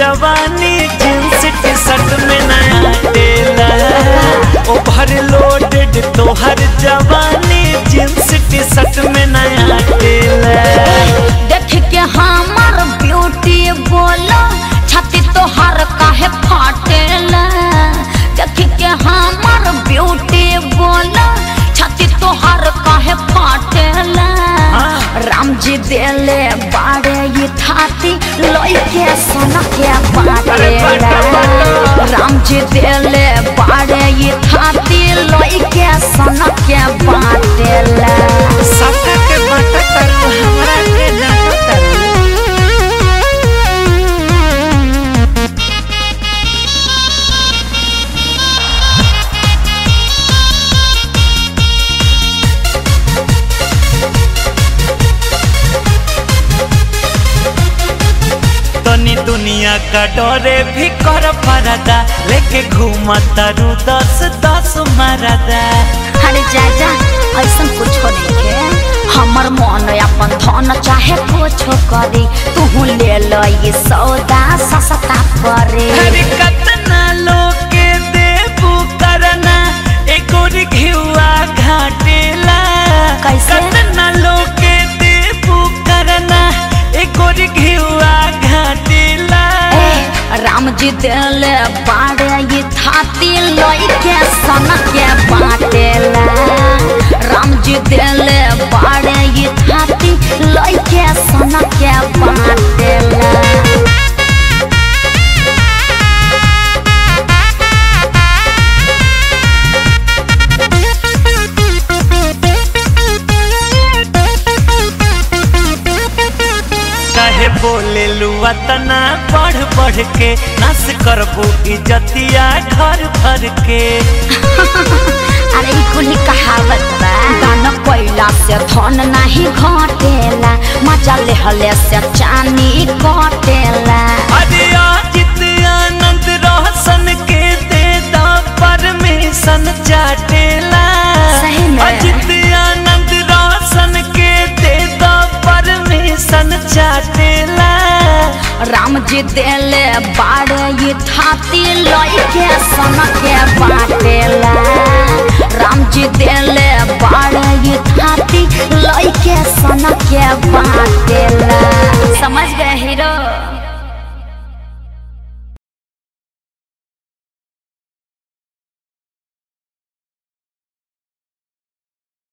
जवानी jeans T shirt में नया टेला ओवर लोडेड तोहर जवानी जींस टी शर्ट में नया टेला देख के हमर ब्यूटी बोलो छाती तोहर काहे फाटेला देख के हमर ब्यूटी बोलो छाती तोहर काहे फाटेला हाँ। राम जी देले बाड़े ये थाती लोई के सोना के बाटेला राम जी देले बाड़े ये थाती लोई के सोना के बाटेला सबका के बाटा करू हमरा के डांटा करू तनी दुनिया का डरे भी कर परदा लेके घूमता रू दस दस मरदा अरे जा जा ऐसा कुछ नहीं के हमर मन अपन धन चाहे कुछ करी तू ले लो ये सौदा सस्ता परे अरे कतना लोग के देबू करना एगो घिउआ घाटेला कैसे? कतना लोग के देबू करना एगो घिउआ घाटेला ए, राम जी दिल बाड़े ये थाती लोई के सन के बाटेला राम जी दिल बाड़े ये थाती लोई के सन के बाटेला काहे बोले लुआ तना बढ़ बढ़ के नस करबू इजतिया घर भर के अरे ई कुली कहावत बा दान कोइला से धन नाही घटेला मजा लेहले से चानी कटेला अरे अजित आनंद रोशन के दे दा परमिशन चाटेला सही में। अजित आनंद रोशन के दे दा परमिशन चाटेला राम जी देले बाड़े ये थाती लई के सन के बाटेला